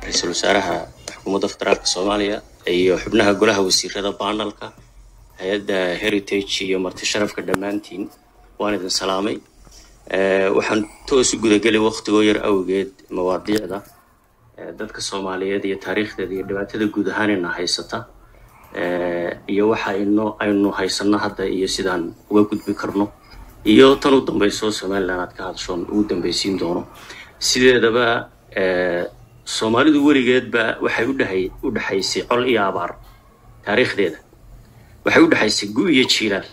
ra-iisul wasaaraha xukuumadda federaalka soomaaliya iyo xubnaha golaha wasiirada baanalka hay-adda heritage iyo marti sharafka dhammaantiin waan idin salaamay waxaan toos u gudagelay waktigoo yar awgeed mawaadiicda dadka soomaaliyeed iyo taariikhdeeda iyo dhibaatada guud ahaanina haysata iyo waxa ino aynu haysano hadda iyo sidaan uga gudbi karno iyo tan u dambayso somalilan aad ka hadashoon ugu dambaysiin doono sideedaba soomaalidu weligeedba waxay udhahay u dhexaysay col iyo abaar taariikhdeeda waxay u dhexaysay gu iyo jiilaal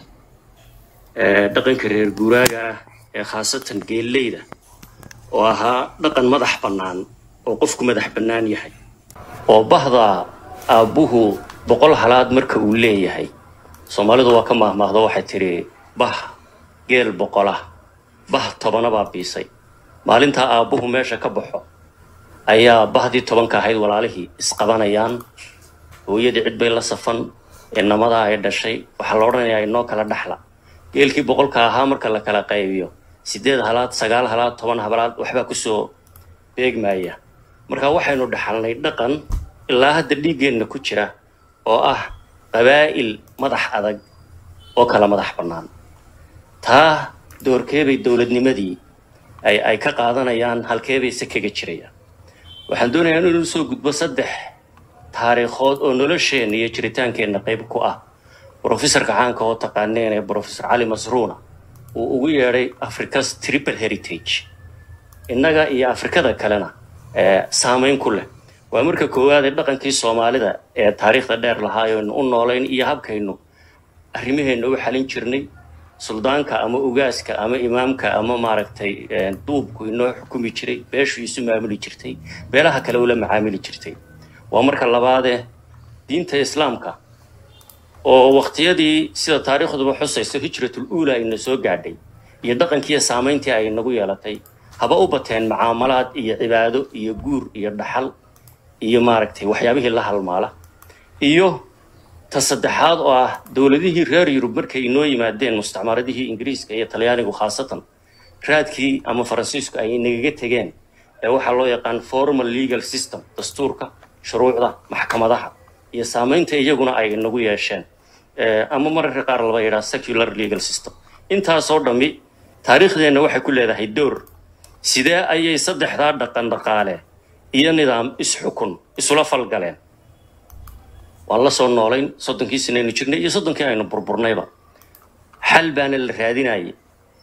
dhaqanka reer guuraaga ah ee khaasatan geelleyda oo ahaa dhaqan madax bannaan oo qofku madax bannaan yahay oo bahda aabbuhu boqol halaad marka uu leeyahay soomaalidu waa ka maahmaahdo waxay tidhi bah geel boqolah bah tobana baa biisay maalintaa aabbuhu meesha ka baxo ayaa bahdii tobanka ahayd walaalihii isqabanayaan hooyadii cid bay la safan inamadaa ay dhashay waxaa la odhanayaa inoo kala dhaxla geelkii boqolka ahaa marka la kala qaybiyo siddeed halaad sagaal halaad toban hablaad waxbaa kusoo beegmaya marka waxaynu dhaxalnay dhaqan ilaa hadda dhiiggeenna ku jira oo ah qabaa'il madax adag oo kala madax bannaan taa doorkeebay dowladnimadii ay ay ka qaadanayaan halkeebay se kaga jirayaan waxaan doonayaa inuu soo gudbo saddex taariikhood oo nolosheenna iyo jiritaankeenna qayb ku ah brofesorka caanka oo taqaaneen ee brofesor cali masruuna uu ugu yeedhay africa's triple heritage innaga iyo afrikada kalena saamayn ku leh waa marka koowaad ee dhaqankii soomaalida ee taariikhda dheer lahaayonu u noolayn iyo habkaynu arrimaheenna u xalin jirnay suldaanka ama ugaaska ama imaamka ama maaragtay duubku inoo xukumi jiray beeshu isu maamuli jirtay beelaha kale ula macaamili jirtay waa marka labaadee diinta islaamka oo waqtiyadii sida taariikhduba xusayso hijratul uula ina soo gaadhay iyo dhaqankiiyo saamayntii ay nagu yeelatay haba u bateen macaamalaad iyo cibaado iyo guur iyo dhaxal iyo maaragtay waxyaabihii la halmaala iyo ta saddexaad oo ah dowladihii reer yurub markay inoo yimaadeen mustacmaradihii ingiriiska iyo talyaanigu khaasatan raadkii ama faransiisku ay inagaga tegeen ee waxaa loo yaqaan formal legal system dastuurka shuruucda maxkamadaha iyo saamaynta iyaguna ay inagu yeesheen ama mararka qaar laba yidhaha secular legal system intaasoo dhammi taariikhdeenna waxay ku leedahay door sidee ayay saddexdaa dhaqan dhaqaale iyo nidaam is-xukun isula falgaleen waan la soo noolayn soddonkii sanaynu jirnay iyo soddonkii aynu burburnayba xal baana la raadinayay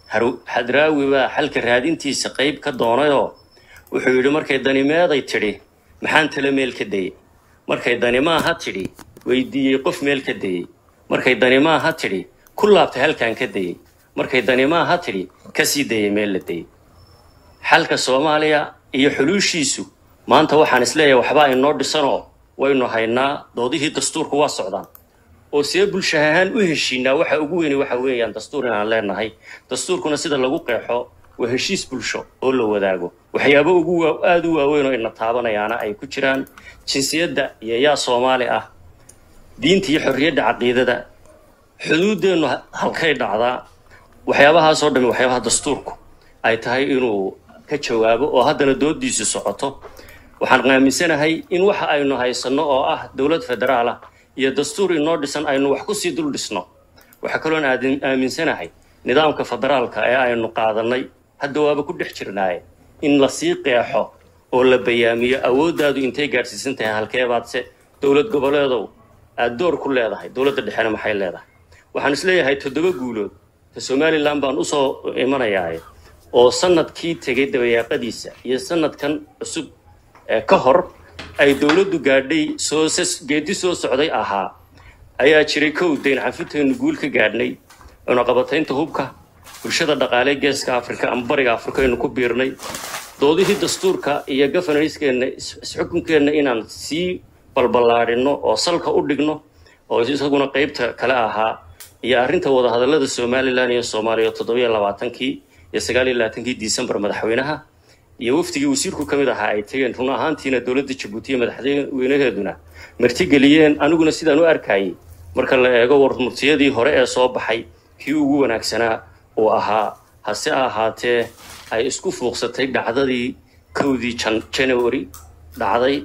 hadraawi baa xalka raadintiisa qayb ka doonayoo wuxuu yidhi markay danimeeday tidhi maxaan tala meel ka dayey markay danimaaha tidhi weydiiyey qof meel ka dayey markay danimaaha tidhi ku laabtay halkaan ka dayey markay danimaaha tidhi ka sii dayay meel la dayey xalka soomaaliya iyo xuluushiisu maanta waxaan isleeyahay waxbaa inoo dhisanoo waynu haynaa doodihii dastuurku waa socdaan oo see bulsha ahaan u heshiinaa waxa ugu weyni waxa weeyaan dastuur inaan leenahay dastuurkuna sida lagu qeexo waa heshiis bulsho oo la wadaago waxyaabo ugu aada u waaweyn oo ina taabanayaana ay ku jiraan jinsiyadda iyo yaa soomaali ah diinta iyo xorriyadda caqiidada xuduuddeennu halkay dhacdaa waxyaabahaasoo dhami waxyaabaha dastuurku ay tahay inuu ka jawaabo oo haddana doodiisu socoto waxaan aaminsanahay in waxa aynu haysanno oo ah dowlad federaal ah iyo dastuur inoo dhisan aynu wax kusii dul dhisno waxaa kaloon aaminsanahay nidaamka federaalka ee aynu qaadanay hadda waaba ku dhex jirnaaye in lasii qeexo oo la bayaamiyo awooddaadu intay gaadhsiisan tahay halkeebaadse dowlad goboleedow aad door ku leedahay dowladda dhexena maxay leedahay waxaan isleeyahay toddoba guulood ta somalilan baan usoo imanayaaye oo sanadkii tegay dabayaaqadiisa iyo sanadkan cusub ka hor ay dowladdu gaadhay soo geedi soo socday ahaa ayaa jiray kow dayn cafintaynu guul ka gaadhnay cunaqabataynta hubka bulshada dhaqaalee geeska afrika ama bariga afrika aynu ku biirnay doodihii dastuurka iyo governancekeenna isxukunkeenna inaan sii balballaadhinno oo salka u dhigno oo isaguna qaybta kale ahaa iyo arrinta wadahadallada somalilan iyo soomaaliya toddobiyo labaatankii iyo sagaaliyo labaatankii disembar madaxweynaha iyo wafdigii wasiirku ka mid ahaa ay tegeen run ahaantiina dowladda jabuuti iyo madaxweynaheeduna martigeliyeen aniguna sidaan u arkayay marka la eego warmurtiyadii hore ee soo baxay kii ugu wanaagsanaa uu ahaa hase ahaatee ay isku fuuqsatay dhacdadii kowdii january dhacday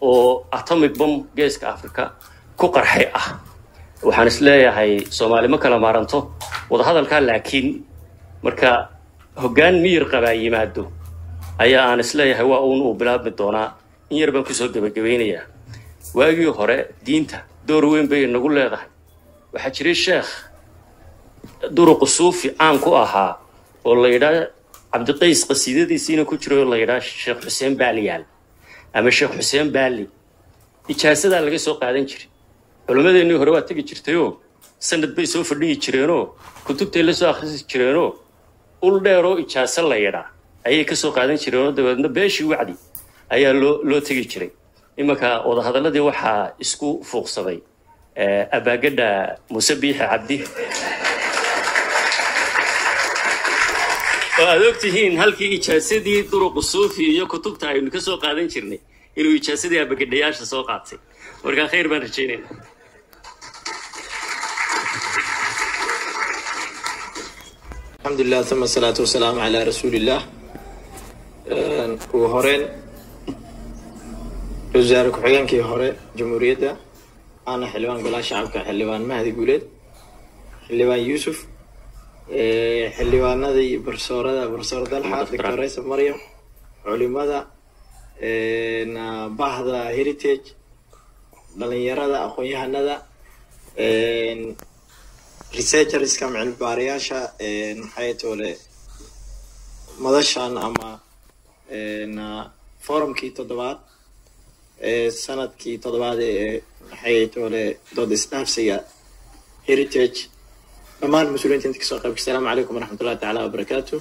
oo atomic bomb geeska africa ku qarxay ah waxaan is leeyahay soomaali ma kala maaranto wadahadalkaa laakiin marka hoggaan miyir qabaa yimaado ayaa aan is leeyahay waa uun uu bilaabmi doonaa in yar baan kusoo gebagabaynayaa waagii hore diinta door weyn bay nagu leedahay waxaa jiray sheekh duruqu suufi caan ku ahaa oo la yidhaa cabdiqays qasiidadiisiina ku jiro oo la yidhaa sheekh xuseen baaliyaal ama sheekh xuseen baali ijaasadaa laga soo qaadan jiray culimmadeennii hore waa tegi jirtayoo sanad bay soo fadhihi jireenoo kutubtay la soo akhrisi jireenoo ul dheeroo ijaaso la yidhaa ayay ka soo qaadan jireenoo dabeedna beeshii wacdi ayaa loo loo tegi jiray imanka wadahadalladii waxaa isku fuuqsaday abaagadha muuse biixi cabdi oo aad og tihiin halkii ijaasadii duruqu suufi iyo kutubta aynu ka soo qaadan jirnay inuu ijaasadii abagadhayaasha soo qaatay markaa khayr baan rajaynayna الحمد لله ثم الصلاة والسلام على رسول الله ugu horeyn wasaare ku-xigeenkii hore jamhuuriyadda aana xildhibaan golaha shacabka xildhibaan mahdi guuleed xildhibaan yuusuf xildhibaanadii barsoorada barsoor dalxa doctor raysa maryam culimada bahda heritage dhalinyarada aqoon-yahanada researcherska cilmi baarayaasha maxay toole madashan ama forumkii toddobaad ee sanadkii toddobaad ee maxay toole dood isdhaafsiga heritage dhammaan mas-uuliyiinta inta kasoo qaybka asalaamu calaykum waraxmatullahi tacaala wabarakaatu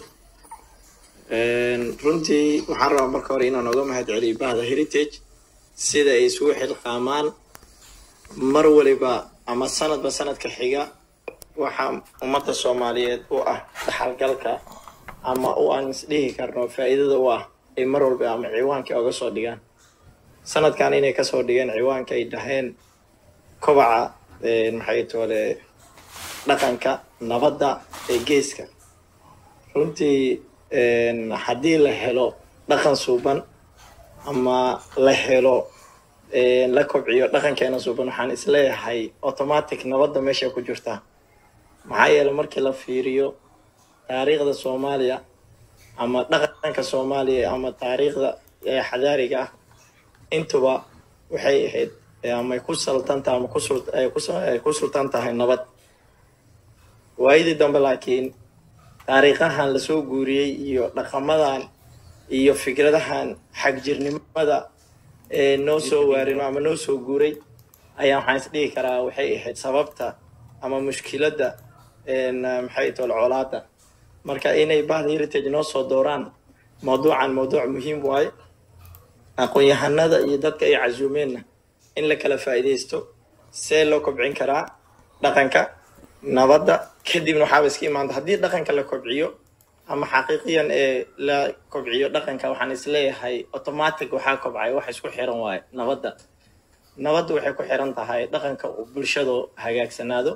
runtii waxaan rabaa marka hore inaan oga mahad celiyo bahda heritage sida ay isugu xilqaamaan mar waliba ama sanadba sanadka xiga waxaa ummadda soomaaliyeed u ah dhaxalgalka ama u aan isdhihi karno faa'iidada u ah ay mar walba ama ciwaankii oga soo dhigaan sanadkan inay kasoo dhigeen ciwaanka ay dhaheen kobaca maxay toole dhaqanka nabadda ee geeska runtii haddii la helo dhaqan suuban ama la helo la kobciyo dhaqankeena suuban waxaan isleeyahay automatic nabadda meesha ku jirtaa maxaa yeeley markii la fiiriyo taariikhda soomaaliya ama dhaqanka soomaaliya ama taariikhda xadaariga ah intuba waxay ahayd amay ku saltantahay ama ku sultan tahay nabad waayadii dambe laakiin taariikhahan lasoo guuriyey iyo dhaqamadan iyo fikradahan xagjirnimada ee noo soo waarino ama noo soo guuray ayaa waxaan isdhihi karaa waxay ahayd sababta ama mushkiladda maxay tol colaada marka inay bahda heritage noo soo dooraan mawduucan mawduuc muhiim waaye aqoon-yahanada iyo dadka ay casuumeenna in la kala faa'iidaysto see loo kobcin karaa dhaqanka nabadda kadibna waxaaba iska imaanta haddii dhaqanka la kobciyo ama xaqiiqiyan ee la kobciyo dhaqanka waxaan isleeyahay automatic waxaa kobcay wax isku xiran waaye nabadda nabadda waxay ku xiran tahay dhaqanka uu bulshadu hagaagsanaado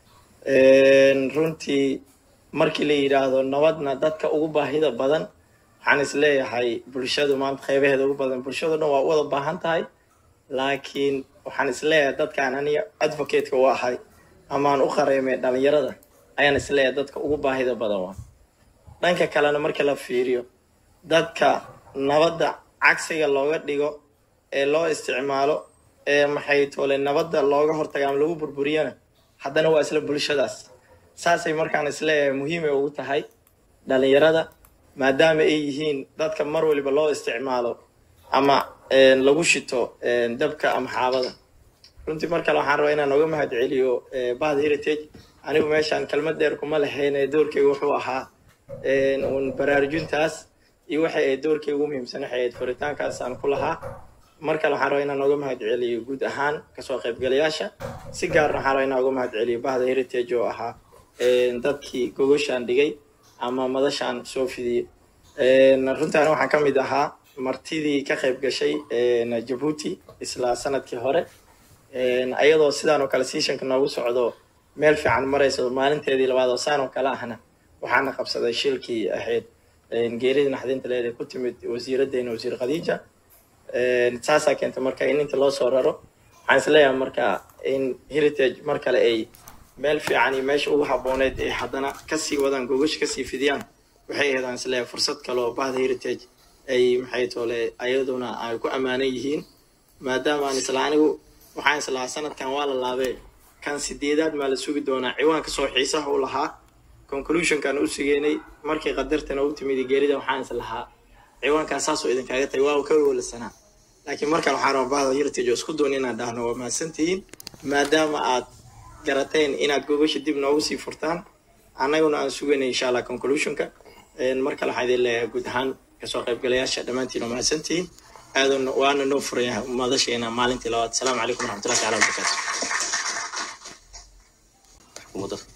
runtii markii la yidhaahdo nabadna dadka ugu baahida badan waxaan isleeyahay bulshadu maanta qeybaheeda ugu badan bulshadu dhan waa u wada baahan tahay laakiin waxaan isleeyahay dadkaan aniga advocateka u ahay amaan u qareemay dhalinyarada ayaan isleeyahay dadka ugu baahida badan waa dhanka kalena marka la fiiriyo dadka nabadda cagsiga looga dhigo ee loo isticmaalo ee maxay toole nabadda looga hortaga ama lagu burburiyana haddana waa isla bulshadaas saasay markaan isleeyahay muhiimay ugu tahay dhalinyarada maadaama ay yihiin dadka mar waliba loo isticmaalo ama lagu shito dabka ama xaabada runtii mar kale waxaan rabaa inaan oga mahad celiyo bahda heritage anigu meeshaan kelmad dheer kuma lahayn ee doorkeyga wuxuu ahaa un baraarujintaas iyo waxay ahayd doorkeyga ugu muhiimsan waxay ahayd furitaankaas aan ku lahaa mar kale waxaan rabaa inaan oga mahad celiyo guud ahaan kasoo qaybgalayaasha si gaarna waxaan rabaa inaan oga mahad celiyo bahda heritage oo ahaa dadkii gogoshaan dhigay ama madashaan soo fidiyey runtaani waxaan ka mid ahaa martidii ka qayb gashay jabuuti isla sanadkii hore ayadoo sidaan oo kale seasonka noogu socdo meel fiican marayso maalinteedii labaad oo saan oo kale ahna waxaana qabsaday shilkii ahayd geeridii naxdinta leed ee ku timid wasiiraddeena wasiir khadiija saasaa keenta marka in inta loo soo raro waxaan isleeyahay marka in heritage mar kale ay meel fiican iyo meesha ugu habooneed ay haddana kasii wadaan gogash kasii fidiyaan waxay ahayd aan isleeyahay fursad kale oo bahda heritage ay maxay toole ayaduna ay ku ammaanan yihiin maadaama aan isla anigu waxaan islahaa sanadkan waa la laabee kan sideedaad maa la sugi doonaa ciwaanka soo xiisaha u lahaa conclusionkan u sugeynay markii qadartana u timid geerida waxaan islahaa ciwaankan saasoo idinkaaga tahay waa ka walasanaa laakiin markaan waxaan rabaa bahda heritage oo isku doon inaan dhahno waa mahadsantihiin maadaama aad garateen inaad gogasha dib noogu sii furtaan annaguna aan sugaynay insha allah conclusionka mar kale waxaan idin leeyahay guud ahaan kasoo qaybgalayaasha dhammaantiin oo mahadsantihiin aadan waana noo furaya madasheena maalintii labaad asalaamu calaykum waraxmatullahi taala wabarakaatu xukuumadda